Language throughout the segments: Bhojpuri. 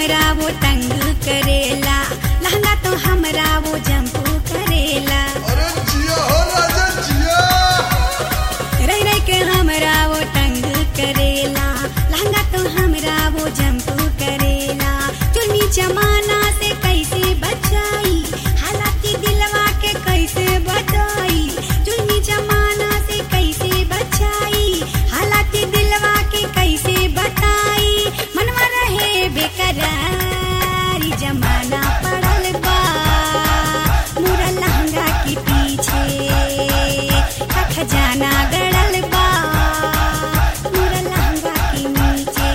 हमरा वो तंग करेला लहंगा तो हमरा वो जंप करेला अरे जिया हो राजा जिया रह रह के हमरा वो तंग करेला लहंगा तो हमरा वो जंप करेला चुन्नी जमाना से कैसे बचाई हालांकि दिलवा के कैसे बचाई चुन्नी जमाना से कैसे बचाई हालांकि दिलवा के कैसे बताई मनवा रहे बेकरारी जमाना पड़ल बा मुरा लहंगा के पीछे का खजाना गड़ल बा मुरा लहंगा के नीचे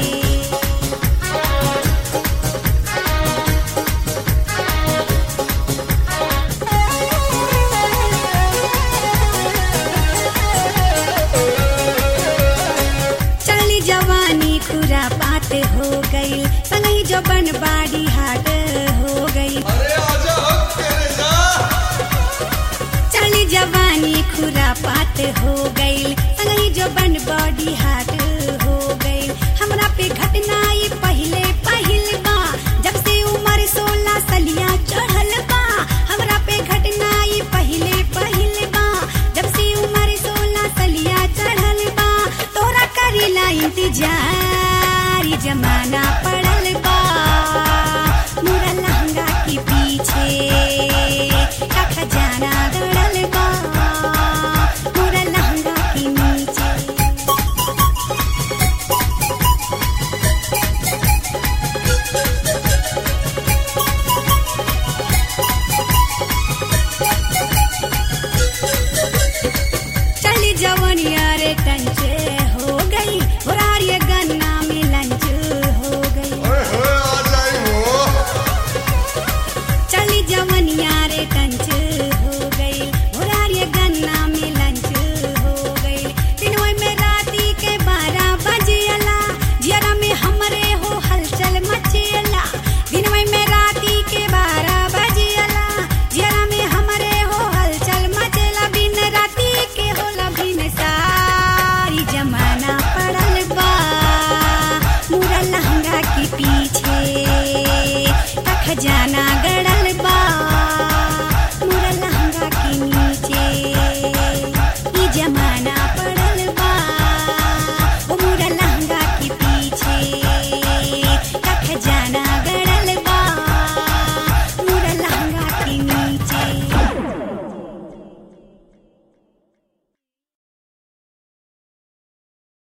चली जवानी खुरा बात हो गई संगही जबन बाड़ी हाट हो गई अरे आजा हक तेरे जा चली जवानी खुरा पात हो गई संगही जबन बॉडी हाथ